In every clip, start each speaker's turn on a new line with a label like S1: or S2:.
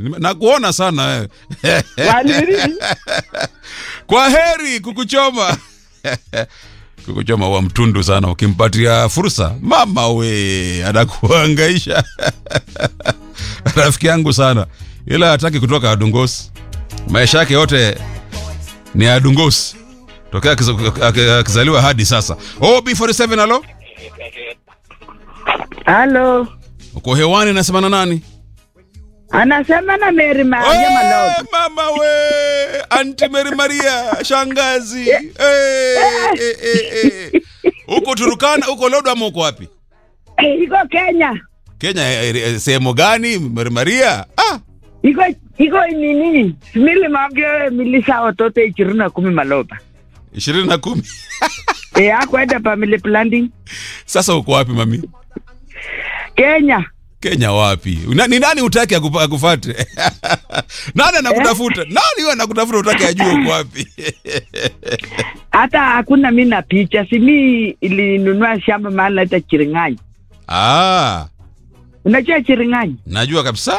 S1: nime- nakuona sana wewe.
S2: Waliri.
S1: Kwa heri kukuchoma. kukuchoma wa mtundu sana ukimpatia fursa. Mama we, anakuhangaisha. Rafiki yangu sana. Ila hataki kutoka Adungos. Maisha yake yote ni Adungos. Tokea akiza- aki- akizaliwa hadi sasa. Oh, B47 alo?
S2: Halo.
S1: Uko hewani nasema na nani?
S2: Anasema na Mary Maria
S1: Eh,
S2: Maloba.
S1: mama we anti Mary Maria shangazi Eh, eh, eh, eh. uko Turukana uko Lodo ama uko wapi
S2: Eh, Iko Kenya.
S1: Kenya eh, eh, sehemu gani Mary Maria ah
S2: Iko iko nini? Mili mabyo milisa watoto ishirini na kumi Maloba.
S1: ishirini na kumi
S2: Eh, akwenda family planning.
S1: sasa uko wapi mami
S2: Kenya.
S1: Kenya wapi Una, ni nani utaki akupa- akufate nani anakutafuta nani huyo anakutafuta utaki ajue uko wapi
S2: Hata hakuna mimi na picha. Si mimi ilinunua shamba mahali naita Chiringani.
S1: ah
S2: Unajua Chiringani?
S1: najua kabisa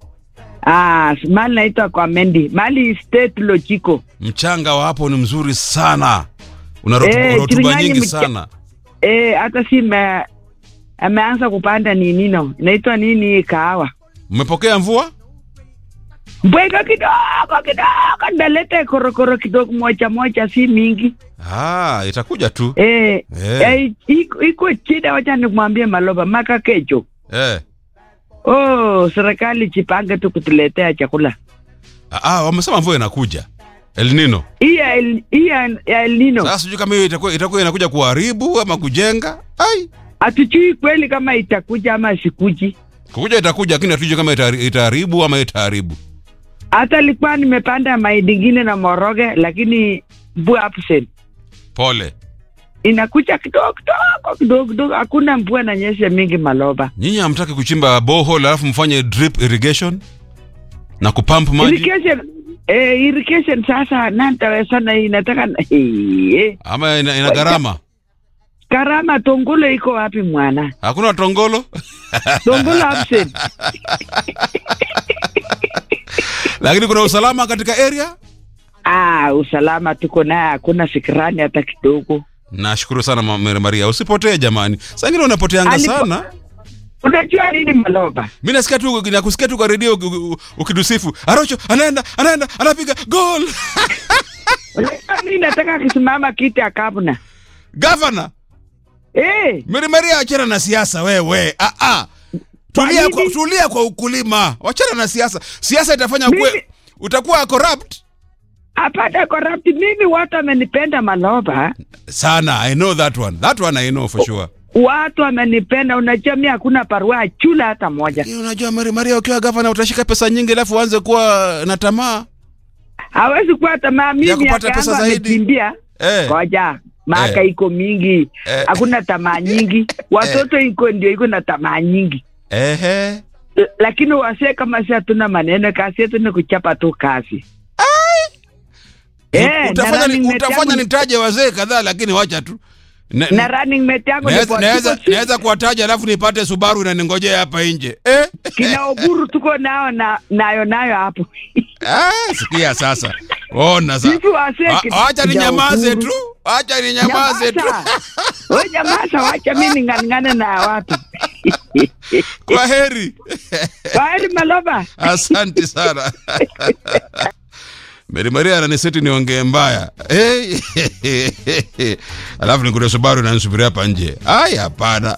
S2: Ah, mahali naitwa kwa Mendi. Mahali state logico.
S1: mchanga wa hapo ni mzuri sana una
S2: Eh,
S1: rotuba rotuba
S2: Kirinyaga
S1: nyingi
S2: mcha-
S1: sana
S2: Eh, hata si me, ameanza kupanda nini no. Inaitwa nini kahawa.
S1: mmepokea mvua
S2: Mbweka kidogo kidogo ndalete korokoro kidogo moja moja si mingi.
S1: Ah, itakuja tu.
S2: Eh,
S1: Eh.
S2: eh, iko iko shida wacha nikwambie Maloba maka kecho.
S1: Eh.
S2: Oh, serikali jipange tu kutuletea chakula.
S1: Ah, ah, wamesema mvua inakuja. El Nino.
S2: Hii ya El- hii ya ya El Nino.
S1: Sasa sijui kama hiyo itakuwa itakuwa inakuja kuharibu ama kujenga. Ai.
S2: Hatujui kweli kama itakuja ama sikuji.
S1: Kukuja itakuja lakini hatujui kama itahari- itaharibu ama itaharibu.
S2: Hata alikuwa nimepanda mahindi ingine na moroge lakini mvua absent.
S1: Pole.
S2: Inakuja kidogo kidogo kidogo kidogo, hakuna mvua na nyesha mingi Maloba.
S1: Nyinyi hamtaki kuchimba borehole alafu mfanye drip irrigation na kupump maji
S2: Irrigation eh, irrigation sasa nantaweza na inataka na- eh,
S1: ama ina, ina gharama?
S2: karama tongolo iko wapi mwana?
S1: Hakuna tongolo?
S2: Tongolo absent.
S1: lakini kuna usalama katika area?
S2: Ah, usalama tuko naye, hakuna fikirani hata kidogo.
S1: Nashukuru sana Mama Maria. Usipotee jamani. Sasa ingine unapoteanga
S2: Alipo-
S1: sana.
S2: Unajua nini Maloba?
S1: mi nasikia tu nakusikia tu kwa redio uki- uki- ukitusifu arocho anaenda anaenda anapiga gol
S2: Unajua nini nataka akisimama kiti akabuna.
S1: gavana
S2: Eh,
S1: Mary Maria achana na siasa wewe ah, ah. tulia
S2: Kwa
S1: kwa,
S2: nini?
S1: tulia kwa ukulima wachana na siasa siasa itafanya
S2: Mimi-
S1: kwe, utakuwa corrupt
S2: apata corrupt mimi watu wamenipenda Maloba.
S1: sana i know that one that one i know for sure
S2: Watu wamenipenda, unajua mimi hakuna barua chula hata moja.
S1: Lakini unajua Mary Maria ukiwa gavana utashika pesa nyingi alafu uanze kuwa na tamaa
S2: Hawezi kuwa tamaa mimi
S1: Ya kupata
S2: miaka
S1: pesa
S2: yangu
S1: zaidi.
S2: amekimbia.
S1: eh.
S2: Ngoja, maaka
S1: Eh.
S2: iko mingi.
S1: Eh.
S2: Hakuna tamaa nyingi. Watoto iko ndio iko na tamaa nyingi.
S1: Ehe.
S2: L- Lakini wasee kama si hatuna maneno, kazi yetu ni kuchapa tu kazi. Eh,
S1: utafanya,
S2: na
S1: ni,
S2: running mate
S1: utafanya
S2: yangu-
S1: nitaje wazee kadhaa lakini wacha tu Na-
S2: na running mate yangu ni
S1: Naweza-
S2: kwa-
S1: naweza
S2: tuko si-
S1: naweza kuwataja alafu nipate Subaru inaningojea hapa nje eh?
S2: kina Oburu tuko nao na nayo nayo hapo.
S1: Ah, sikia sasa, ona sasa,
S2: Sisi wasee
S1: A-
S2: kina-
S1: acha
S2: kina
S1: ninyamaze
S2: Oburu.
S1: tu, acha ninyamaze tu.
S2: Nyamaza. Wewe nyamaza, wacha mimi ning'ang'ane na watu.
S1: Kwa heri,
S2: Kwaheri Maloba.
S1: asante sana. Mary Maria ananiseti niongee mbaya hey. alafu nikute Subaru inanisubiri hapa nje. Ai, hapana.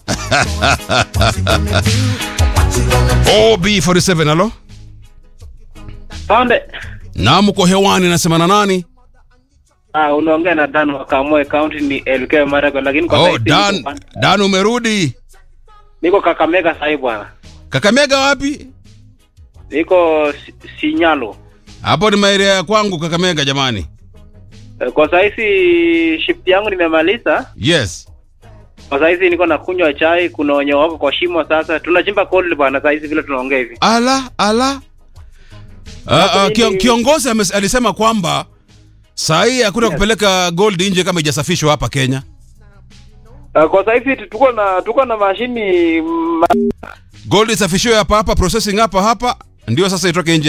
S1: OB47, halo?
S3: Sonde.
S1: Naam, uko hewani, nasema na nani?
S3: Ah, unaongea na Dan wa Kamoe County ni LK Marago lakini kwa
S1: Oh,
S3: saizi
S1: Dan,
S3: niko,
S1: Dan umerudi.
S3: niko Kakamega sasa bwana.
S1: Kakamega wapi?
S3: Niko Si- Sinyalo.
S1: Hapo ni maeria ya kwangu Kakamega jamani.
S3: Eh, Kwa saizi shift yangu nimemaliza.
S1: Yes.
S3: Kwa saizi niko na kunywa chai, kuna wenye wako kwa shimo sasa. Tunachimba coal bwana saizi vile tunaongea hivi.
S1: Ala ala. Uh, uh, kio, kiongozi ames, alisema kwamba saa hii hakuna
S3: Yes.
S1: kupeleka gold nje kama ijasafishwa hapa Kenya.
S3: Uh, kwa saizi tuko na tuko na mashini ma,
S1: Gold isafishiwe hapa hapa, processing hapa hapa, ndio sasa itoke nje